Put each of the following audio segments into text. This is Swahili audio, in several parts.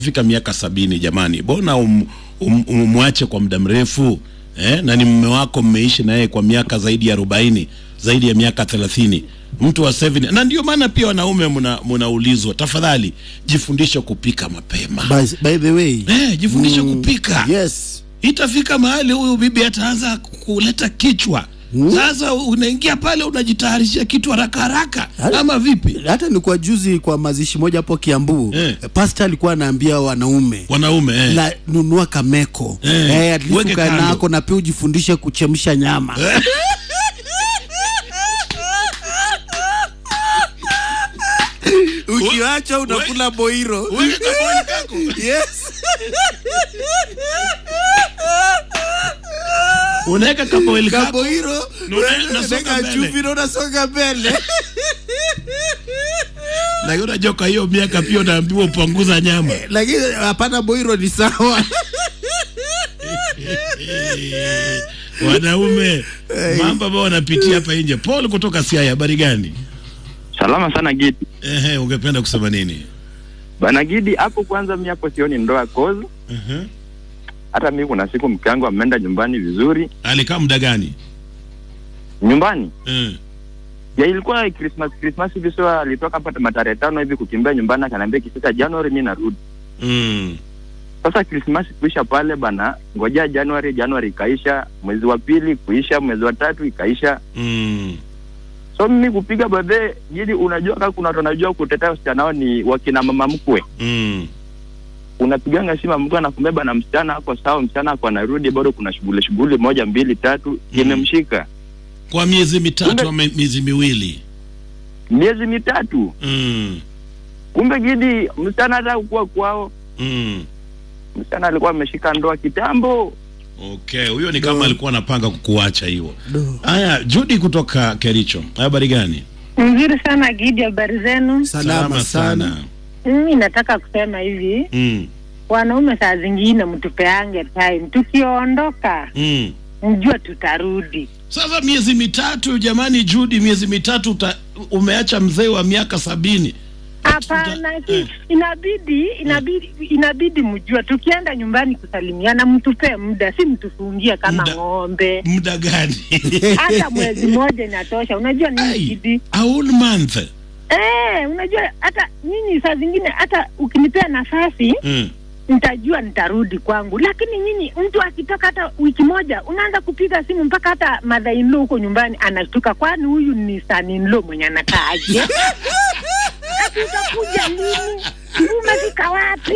fika miaka sabini jamani, bona um, um, umwache kwa muda mrefu eh? na ni mume wako, mmeishi naye kwa miaka zaidi ya arobaini zaidi ya miaka thelathini mtu wa 70 na ndio maana pia wanaume mna- mnaulizwa tafadhali jifundishe kupika mapema By, by the way eh, jifundishe mm, kupika yes itafika mahali huyu bibi ataanza kuleta kichwa sasa unaingia pale unajitayarishia kitu haraka haraka Hali- ama vipi hata ni kwa juzi kwa mazishi moja hapo Kiambu Eh. pastor alikuwa anaambia wanaume wanaume eh. la nunua kameko Eh, eh, at least weke ukae kando. nako na pia ujifundishe kuchemsha nyama ukiacha unakula boiro Weke kaboni kako. yes unaweka kaboili kako kaboiro Na una- unasonga unaweka mbele. chumvi na unasonga mbele lakini unajua kwa hiyo miaka pia unaambiwa upunguza nyama lakini hapana boiro ni sawa wanaume mambo ambayo wanapitia hapa nje paul kutoka siaya habari gani Salama sana Gidi. ehe ungependa kusema nini Bana Gidi, hapo kwanza mi hapo sioni ndoa kozi. Ehe. Hata mi kuna siku mke wangu ameenda nyumbani vizuri. alikaa muda gani Nyumbani Eh. ya ilikuwa Christmas Christmas hivi, so alitoka hapa matarehe tano hivi kukimbia nyumbani, akaniambia ikifika Januari mi narudi. Mm. Sasa Christmas kuisha pale bana, ngojea Januari, Januari ikaisha, mwezi wa pili kuisha, mwezi wa tatu ikaisha. Mm. So mimi kupiga babe Gidi, unajua kama kuna watu wanajua kutetea wasichana wao ni wakina mama mkwe Mm. unapiganga simu mtu anakumbeba na msichana ako sawa, msichana ako anarudi, bado kuna shughuli shughuli moja mbili tatu imemshika kwa miezi mitatu Kumbe- ama miezi miwili miezi mitatu. mm. Kumbe Gidi, msichana hata kuwa kwao, Mm. msichana alikuwa ameshika ndoa kitambo. okay huyo ni kama alikuwa anapanga kukuacha hiyo Do. haya judi kutoka kericho habari gani Nzuri sana Gidi, habari zenu? salama sana Mimi nataka kusema hivi, mm. wanaume saa zingine mtupeange time, tukiondoka Mm. mjua tutarudi. sasa miezi mitatu jamani judi miezi mitatu uta, umeacha mzee wa miaka sabini Hapana, Tuta- si eh. inabidi inabidi inabidi mjue, tukienda nyumbani kusalimiana, mtupe muda, si mtufungie kama Muda. ng'ombe. muda gani Hata mwezi mmoja inatosha. Unajua nini Ai, Gidi? a whole month Eh, unajua hata nyinyi saa zingine hata ukinipea nafasi mm. nitajua nitarudi kwangu, lakini nyinyi, mtu akitoka hata wiki moja, unaanza kupiga simu mpaka hata mother in law huko nyumbani anashtuka, kwani huyu ni son in law mwenye anakaaje? Ati utakuja lini? Umefika wapi?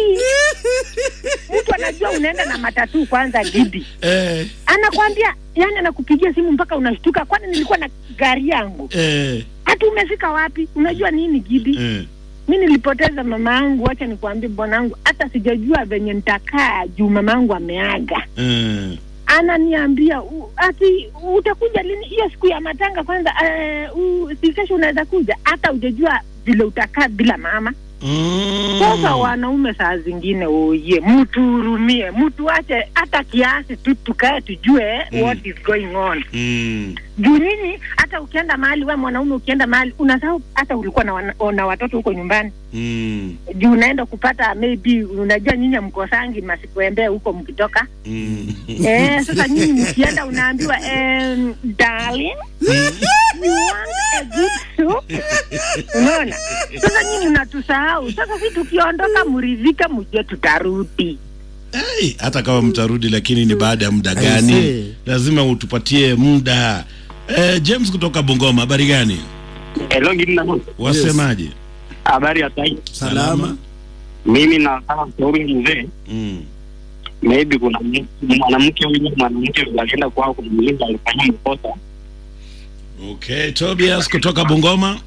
Mtu anajua unaenda na matatu kwanza, Gidi eh, anakwambia, yani anakupigia simu mpaka unashtuka, kwani nilikuwa na gari yangu? eh, Hata umefika wapi? Unajua nini Gidi? eh. mi nilipoteza mama yangu, wacha nikuambie bwanangu, hata sijajua venye nitakaa juu mama yangu ameaga. eh. Ananiambia "U- ati utakuja lini? Hiyo siku ya matanga kwanza, uh, si kesho unaweza kuja, hata ujajua vile utakaa bila mama. Mm. Sasa wanaume saa zingine oye, mtuhurumie, mtuache hata kiasi tu, tukae tujue Mm. what is going on Mm. juu nyinyi hata ukienda mahali we mwanaume ukienda mahali unasahau hata ulikuwa na, wana, na watoto huko nyumbani Mm. juu unaenda kupata maybe unajua nyinyi mkosangi masikuembea huko mkitoka Mm. eh, sasa nyinyi mkienda unaambiwa um, darling you want a good soup unaona sasa nyinyi unatusahau sasa si tukiondoka mridhike mjue tutarudi Hey, hata kama mtarudi lakini ni baada ya muda I gani see. lazima utupatie muda eh, james kutoka bungoma habari gani Hello Gina, wasemaje habari ya sai. salama Mimi nataka kushauri mzee, mm. maybe kuna m- mwanamke huyu mwanamke alienda kwao kumuuliza alifanya makosa. okay tobias kutoka bungoma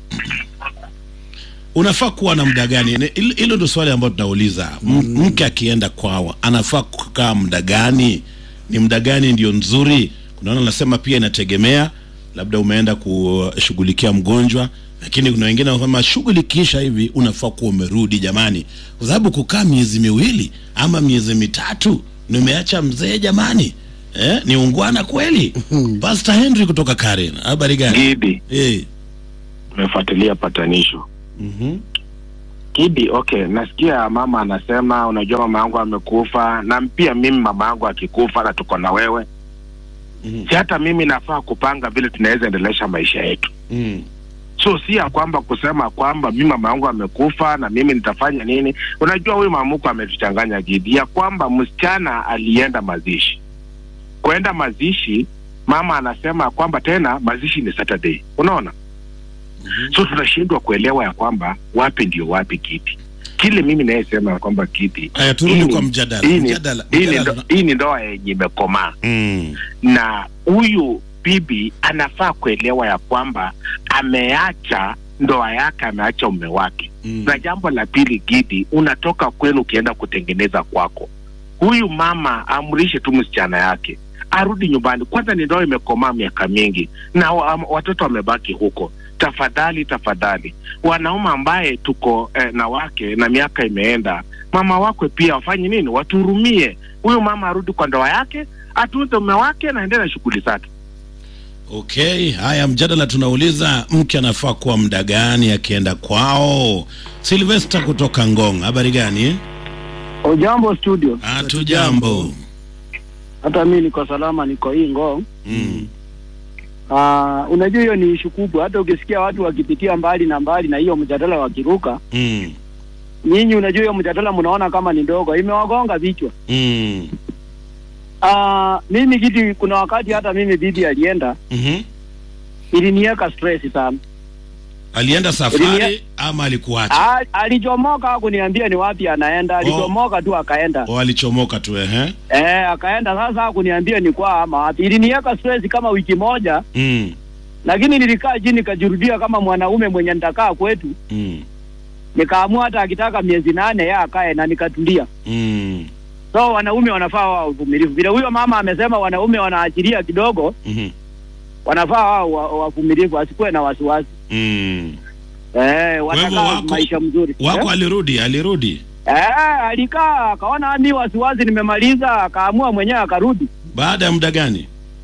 unafaa kuwa na muda gani Ne- hilo hilo ndo swali ambayo tunauliza M- mke akienda kwao anafaa kukaa muda gani ni muda gani ndio nzuri kunaona nasema pia inategemea labda umeenda kushughulikia mgonjwa lakini kuna wengine wanasema shughuli kisha hivi unafaa kuwa umerudi jamani kwa sababu kukaa miezi miwili ama miezi mitatu nimeacha mzee jamani eh, ni ungwana kweli pastor henry kutoka karen habari gani Gidi, eh. umefuatilia patanisho. mhm Kidi, okay, nasikia mama anasema, unajua mama yangu amekufa, na pia mimi mama yangu akikufa na tuko na wewe, Mhm. si hata mimi nafaa kupanga vile tunaweza endelesha maisha yetu. Mm. So si ya kwamba kusema kwamba mimi mama yangu amekufa na mimi nitafanya nini. Unajua huyu mamuko ametuchanganya Gidi, ya kwamba msichana alienda mazishi, kwenda mazishi, mama anasema kwamba tena mazishi ni Saturday, unaona Mhm. so tunashindwa kuelewa ya kwamba wapi ndio wapi kiti kile mimi nayesema ya kwamba kiti Aya, turudi hii ni- kwa mjadala. hii ni- Mjadala- hii ni mjadala ndo- hii ni ndoa yenye imekomaa Mm. na huyu bibi anafaa kuelewa ya kwamba ameacha ndoa yake ameacha ume wake Mm. na jambo la pili gidi unatoka kwenu ukienda kutengeneza kwako huyu mama amrishe tu msichana yake arudi nyumbani kwanza ni ndoa imekomaa miaka mingi na wa, watoto wamebaki huko tafadhali tafadhali wanaume ambaye tuko eh, na wake na miaka imeenda mama wakwe pia wafanye nini watuhurumie huyu mama arudi kwa ndoa yake atunze ume wake na endelee na shughuli zake Okay, haya mjadala tunauliza mke anafaa kuwa muda gani akienda kwao? Sylvester kutoka Ngong, habari gani? Ujambo studio, Hatu jambo. hata mi niko salama, niko hii Ngong. Mm. Ah, unajua hiyo ni ishu kubwa, hata ukisikia watu wakipitia mbali na mbali na hiyo mjadala wakiruka, Mm. nyinyi unajua hiyo mjadala mnaona kama ni ndogo, imewagonga vichwa. Mm. Ah, mimi kiti, kuna wakati hata mimi bibi alienda, Mhm. iliniweka stress sana. Alienda safari ama alikuacha? Ah, alichomoka hakuniambia ni wapi anaenda, alichomoka tu akaenda. O alichomoka tu ehe. Eh, akaenda sasa, hakuniambia ni kwa ama wapi. Iliniweka stress kama wiki moja, Mm. lakini nilikaa chini nikajirudia kama mwanaume mwenye nitakaa kwetu Mm. nikaamua hata akitaka miezi nane ya akae na nikatulia. Mm. So wanaume wanafaa wao wavumilivu, vile huyo mama amesema, wanaume wanaachilia kidogo, Mhm. wanafaa wao wa- wavumilivu, asikuwe na wasiwasi Mm. eh, hivyo watakaa wako- maisha mzuri Wako eh? alirudi, alirudi Eh, alikaa akaona mi wasiwasi nimemaliza, akaamua mwenyewe akarudi. baada ya muda gani?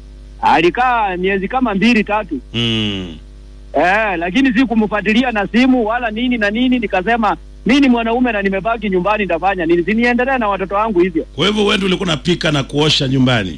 Alikaa miezi kama mbili tatu Mm. eh, lakini si kumfuatilia na simu wala nini na nini. Nikasema mi ni mwanaume na nimebaki nyumbani, nitafanya nini? Siniendelee na watoto wangu hivyo, Kwa hivyo wewe ndio ulikuwa unapika na kuosha nyumbani?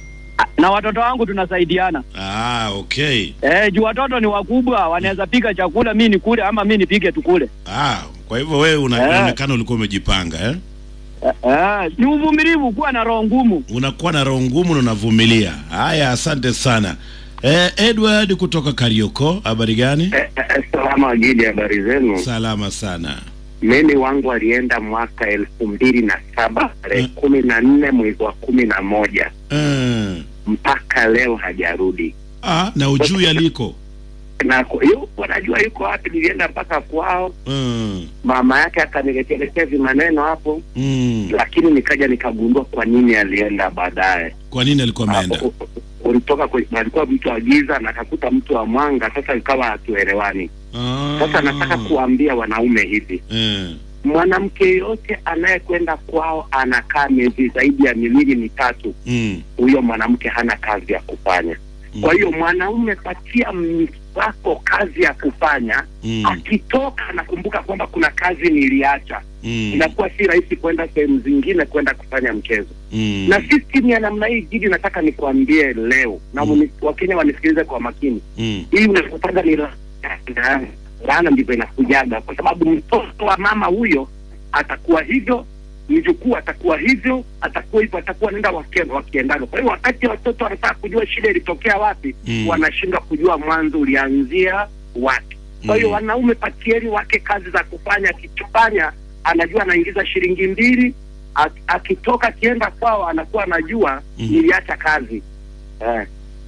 na watoto wangu tunasaidiana Ah, okay. eh, juu watoto ni wakubwa, wanaweza pika chakula mi nikule ama mi nipike tukule. Ah, kwa hivyo wewe una- Eh. unaonekana ulikuwa umejipanga eh? Eh, eh, ni uvumilivu, kuwa na roho ngumu. Unakuwa na roho ngumu na unavumilia. Haya, asante sana. Eh, Edward kutoka Karioko, habari gani? Eh, eh, Salama Wagidi, habari zenu? Salama sana. Mimi wangu alienda mwaka elfu mbili na saba tarehe Mm. kumi na nne mwezi wa kumi na moja Eh. mpaka leo hajarudi, Ah, na ujui aliko. na ku- yupo najua yuko wapi. Nilienda mpaka kwao, Mm. mama yake akaniletelekea vimaneno hapo, Mm. lakini nikaja nikagundua kwa nini alienda baadaye. Kwa nini alikuwa ameenda? Hapo, u- u- ulitoka kwe- alikuwa mtu wa giza na akakuta mtu wa mwanga, sasa ikawa hatuelewani. Ah. Sasa nataka kuambia wanaume hivi Eh. mwanamke yeyote anayekwenda kwao anakaa miezi zaidi ya miwili mitatu, Mm. huyo mwanamke hana kazi ya kufanya. Kwa hiyo mwanaume, patia mke wako kazi ya kufanya. Mm. Akitoka anakumbuka kwamba kuna kazi niliacha, Mm. inakuwa si rahisi kwenda sehemu zingine kwenda kufanya mchezo. Mm. Na system ya namna hii Gidi, nataka nikuambie leo na Mm. Wakenya wanisikilize kwa makini, Mm. hii unapopanda ni laana, laana ndivyo inakujaga, kwa sababu mtoto wa mama huyo atakuwa hivyo, mjukuu atakuwa hivyo, atakuwa hivyo, atakuwa nenda wakienda wakiendana. Kwa hiyo wakati watoto wanataka kujua shida ilitokea wapi, Mm. wanashindwa kujua mwanzo ulianzia wapi. Kwa hiyo Mm. wanaume, patieni wake kazi za kufanya. Akifanya anajua anaingiza shilingi mbili, ak- akitoka akienda kwao anakuwa anajua Mm. niliacha kazi eh.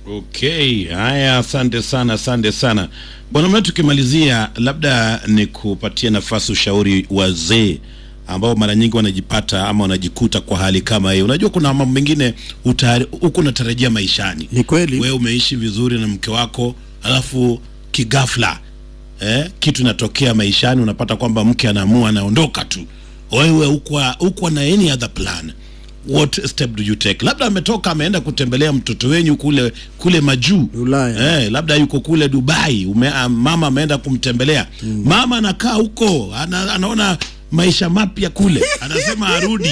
Okay, haya, asante sana, asante sana bwana mna. Tukimalizia, labda ni kupatia nafasi ushauri wazee ambao mara nyingi wanajipata ama wanajikuta kwa hali kama hiyo. Unajua, kuna mambo mengine uta- huku unatarajia maishani, Ni kweli. wewe umeishi vizuri na mke wako, alafu kigafla eh, kitu inatokea maishani, unapata kwamba mke anaamua anaondoka tu, wewe hukuwa hukuwa na any other plan what step do you take labda ametoka ameenda kutembelea mtoto wenyu kule kule majuu Ulaya. eh, labda yuko kule dubai ume, ah, mama ameenda kumtembelea mama anakaa huko ana, anaona maisha mapya kule anasema arudi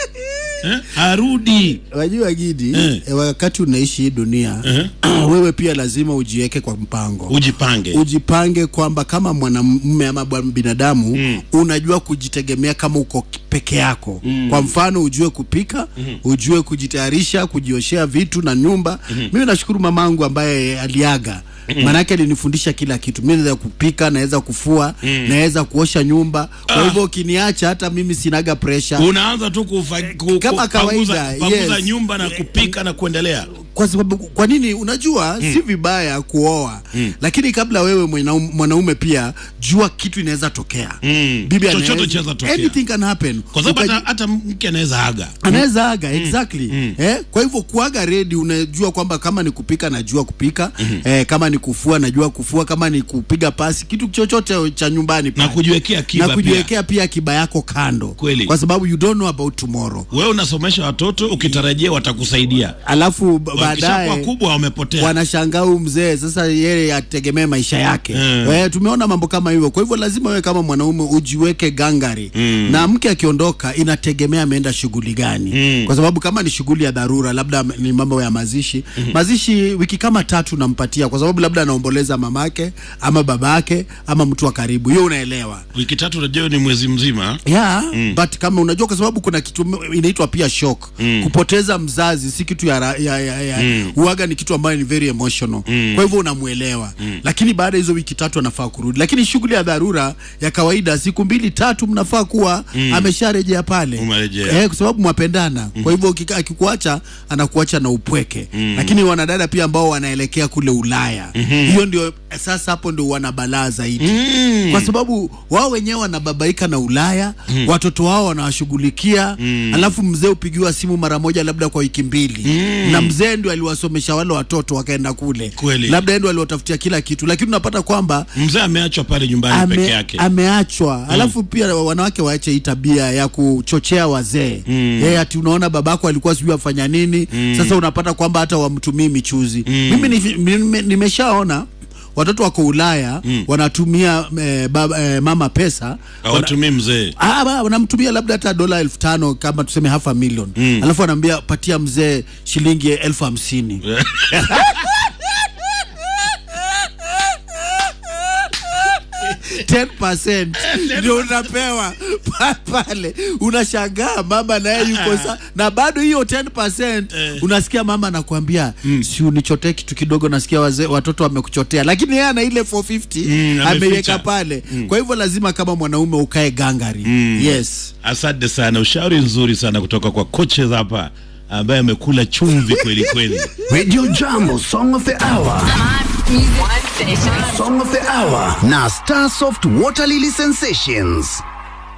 eh, arudi wajua gidi Eh. eh, wakati unaishi hii dunia wewe pia lazima ujiweke kwa mpango ujipange ujipange kwamba kama mwanamume ama bwa- binadamu mm. unajua kujitegemea kama uko peke yako mm. kwa mfano ujue kupika mm. ujue kujitayarisha kujioshea vitu na nyumba mm. mimi nashukuru mamangu ambaye aliaga Mm. Maanake alinifundisha kila kitu. Mimi naweza kupika, naweza kufua, mm. naweza kuosha nyumba. Kwa hivyo ukiniacha, hata mimi sinaga pressure. unaanza tu kufa, ku, Kama ku- kawaida, panguza, panguza yes. nyumba na kupika na kuendelea kwa sababu kwa nini unajua mm. si vibaya kuoa mm. lakini kabla wewe mwanaume, mwanaume pia jua kitu inaweza tokea Mm. Bibi Chochote anaweza- chaweza tokea. anything can happen kwa sababu Ukaji- hata, hata mke anaweza aga anaweza aga exactly eh, kwa hivyo kuaga ready unajua kwamba kama ni kupika najua kupika eh, kama ni kufua najua kufua kama ni kupiga pasi kitu chochote cha nyumbani na pale. kujiwekea akiba na pia kujiwekea pia akiba yako kando Kweli. kwa sababu you don't know about tomorrow wewe unasomesha watoto ukitarajia watakusaidia alafu ba- wakishakuwa baadaye kubwa wamepotea wanashangaa huyu mzee sasa yeye ategemee maisha yake Mm. eh, tumeona mambo kama hivyo kwa hivyo lazima wewe kama mwanaume ujiweke gangari Mm. na mke akiondoka inategemea ameenda shughuli gani Mm. kwa sababu kama ni shughuli ya dharura labda ni mambo ya mazishi mazishi wiki kama tatu nampatia kwa sababu labda anaomboleza mamake ama babake ama mtu wa karibu hiyo unaelewa wiki tatu unajua ni mwezi mzima yeah, mm. but kama unajua kwa sababu kuna kitu m- inaitwa pia shock mm. kupoteza mzazi si kitu ya, ra- ya, ya, ya mm. uaga ni kitu ambayo ni very emotional mm. kwa hivyo unamuelewa mm. lakini baada ya hizo wiki tatu anafaa kurudi lakini shughuli ya dharura ya kawaida siku mbili tatu mnafaa kuwa mm. amesharejea pale Umerejea. eh, kwa sababu mwapendana mm. kwa hivyo ukika- akikuacha anakuacha na upweke mm. lakini wanadada pia ambao wanaelekea kule Ulaya mm-hmm. hiyo ndio sasa hapo ndio wana balaa zaidi mm. kwa sababu wao wenyewe wanababaika na Ulaya mm. watoto wao wanawashughulikia mm. alafu mzee upigiwa simu mara moja labda kwa wiki mbili mm. na mzee ndio aliwasomesha wale watoto wakaenda kule Kweli. labda yeye ndio aliwatafutia kila kitu lakini unapata kwamba mzee ameachwa pale nyumbani peke ame, yake ameachwa alafu pia wanawake waache hii tabia ya kuchochea wazee mm. yeye ati unaona babako alikuwa sijui afanya nini mm. sasa unapata kwamba hata wamtumii michuzi mm. mimi ni- nime- nimeshaona watoto wako Ulaya mm. wanatumia eh, baba, eh, mama pesa wana, hawatumii mzee Ah, ba- wanamtumia labda hata dola elfu tano kama tuseme half a million mm. alafu anaambia patia mzee shilingi elfu hamsini 10% ndio unapewa Pa- pale unashangaa mama naye yuko sa na bado hiyo 10% unasikia mama anakuambia si unichotee kitu kidogo nasikia wazee watoto wamekuchotea lakini yeye ana ile 450 Mm, ameficha. ameiweka pale kwa hivyo lazima kama mwanaume ukae gangari yes asante sana ushauri nzuri sana kutoka kwa coaches hapa ambaye amekula chumvi kweli kweli Radio Jambo Song of the Hour. Song of the Hour na Starsoft Water Lily Sensations.